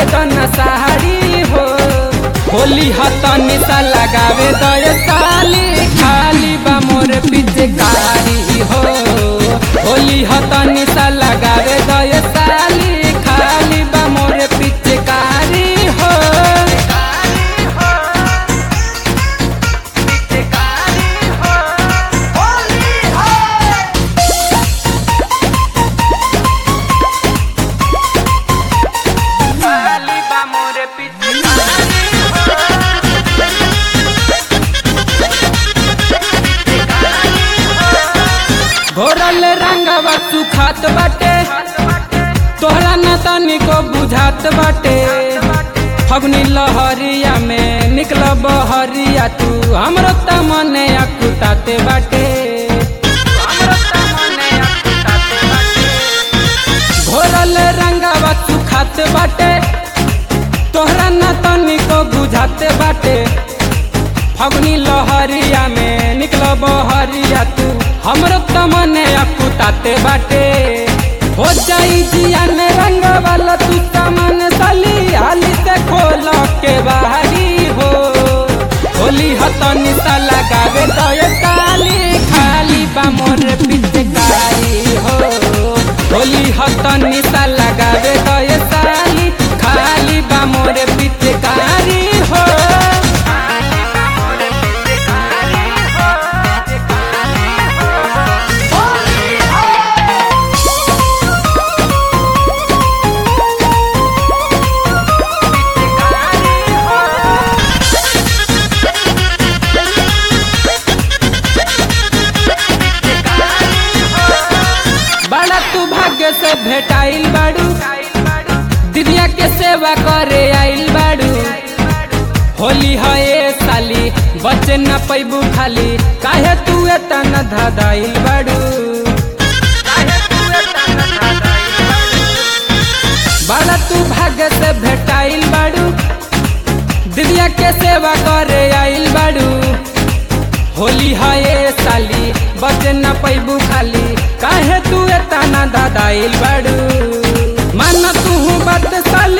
दन साड़ी हो होली हतनी सा लगावे दय साली खाली बा मोर पिचकारी हो होली हतनी सा लगावे दय साली खाली बा मोर पिचकारी हो खाली बा मोर पिचकारी घोरल रंगवा सुखात बाटे तोहरा न तनिको बुझात बाटे फगुनी लहरिया में निकल बहरिया तू हमरो त मने अकुताते बाटे घोरल रंगवा सुखात बाटे तोहरा न तनिको बुझाते बाटे फगुनी लहरिया में निकल बहरिया तू हमरो तमने अकुताते बाटे हो जाई जिया में रंग वाला तू तमन सली हाली से खोल के बाहरी हो होली हतनी सा लगावे तो ये काली खाली बा मोर पिचकारी हो होली हतनी सा लगावे तो ये साली खाली बा मोर पिचकारी हो बड़ा तू भाग्य से भेटाइल बाड़ू दिदिया के सेवा करे आइल बाड़ू होली है ए साली बचे न पैबू खाली काहे तू एतना धादाइल बाड़ू बड़ा तू भाग्य से भेटाइल बाड़ू दिदिया के सेवा करे आइल बाड़ू होली है ए साली बचे न पैबू खाली काहे तू एतना दादाइल बाड़ू मन तू बात साली